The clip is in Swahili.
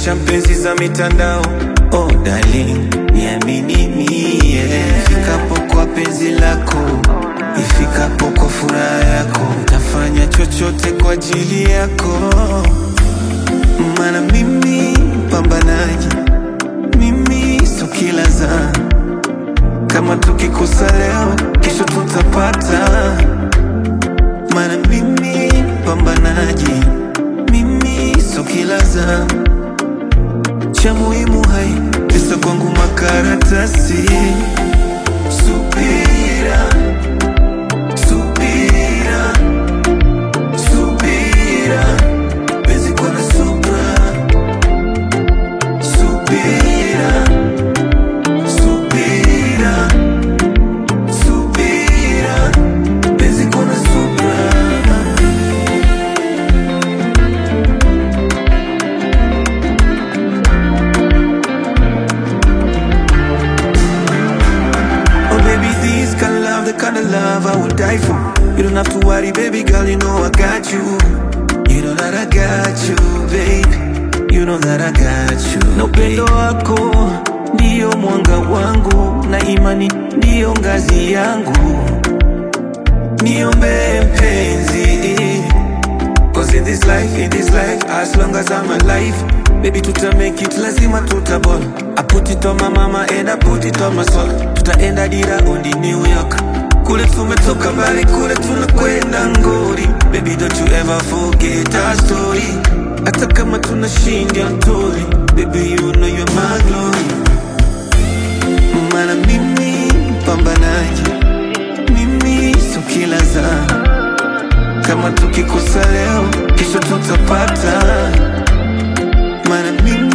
Acha mpenzi za mitandao Oh darling, niamini mie Ifikapo kwa penzi lako Ifikapo kwa furaha yako Tafanya chochote kwa ajili yako Mana mimi pambanaji Mimi so kila za Kama tukikosa leo Kesho tutapata Mana mimi pambanaji Mimi so kila za cha muhimu hai pesa kwangu makaratasi subira subira subira penzi kwa na subra subira subira subira penzi kwa na subra Oh baby, this kind of love, the kind of love I would die for. You don't have to worry, baby girl, you know I got you. You know that I got you, babe. You know that I got you. Na upendo wako ndio mwanga wangu, na imani ndio ngazi yangu. Niombe mpenzi, cause in this life, in this life, as long as I'm alive, baby tuta make it, lazima tutaball. I put it on my mama and I put it on my soul. Tutaenda dira undi New York. Kule tumetoka mbali, kule tunakwenda ngori. Baby don't you ever forget our story. Hata kama tunashinda mtori, baby you know you're my glory. Mana mimi pambanaji, mimi so kila za kama tukikosa leo, kesho tutapata. Mana mimi